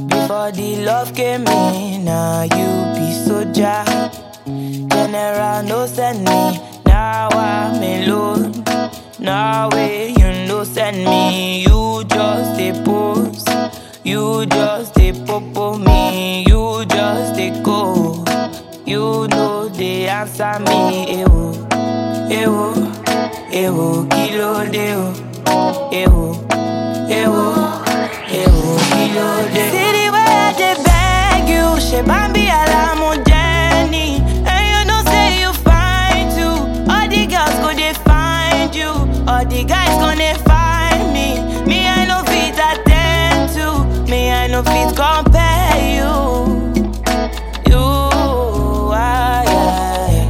Before the love came in, now you be soldier. General no send me, now I'm alone. Now way you no send me, you just a pose. You just a popo me, you just a go. You know they answer me, ewo, ewo, ewo, kilo deo, ewo, ewo, ewo, kilo deo. City where I dey beg you, she bambi alamu Jenny, and you know say you fine too. All the girls go they find you, all the guys gonna find me. Me I no fit attend to, me I no fit compare you. You, ah, yeah,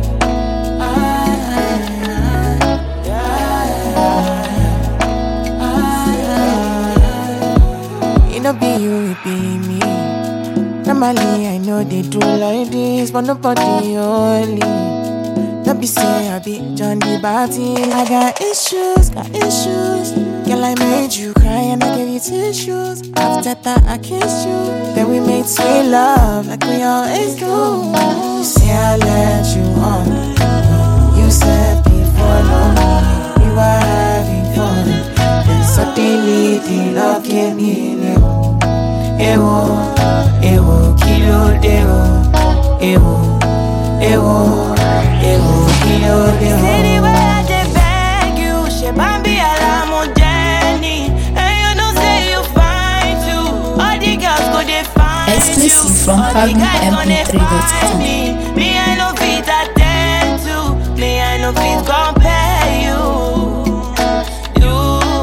It no be you, it be me. Normally, I know they do like this, but nobody only. Don't be say I be John the Baptist. I got issues, got issues. Girl, I made you cry and I gave you tissues. After that, I kissed you. Then we made sweet love like we always do. You say I let you on. You said before long we were having fun. Then suddenly the love came in. Ewo, ewo, kilo deo. Ewo, ewo, ewo, kilo deo. City where I dey beg you, she bambi alamu Jenny, and you know say you fine too. All the girls go they find Exclusive you, from all the guys gonna FabMP3.com. find me. Me I no fit attend to, me I no fit compare you. You,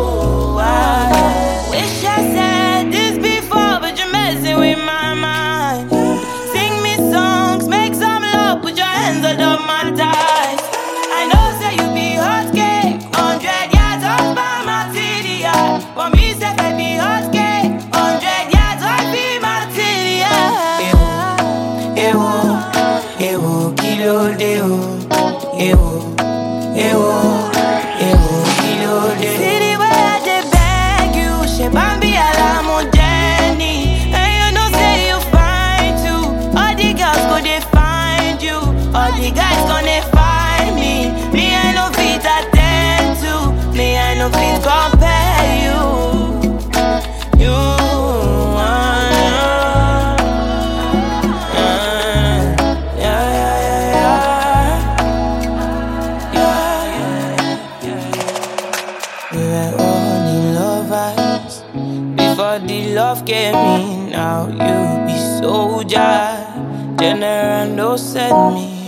ah. Wish I said this before, but you're messing with my mind. Sing me songs, make some love, put your hands under my thighs. I know say you be hot cake, hundred yards off by my TDI. For me, say I be hot cake, hundred yards off be my TDI. Ewo, ewo, kilo deo, ewo, ewo, ewo, kilo deo. City where I dey beg you, she bambi alamu Jenny, and you know say you fine too. All the girls go they find you, all the guys gonna find me. Me I no fit attend to, me I no fit compare you. You. ah, ah, yeah, yeah, yeah, yeah. Yeah, yeah, we were only lovers before the love came in. Now you be soldier, general no send me.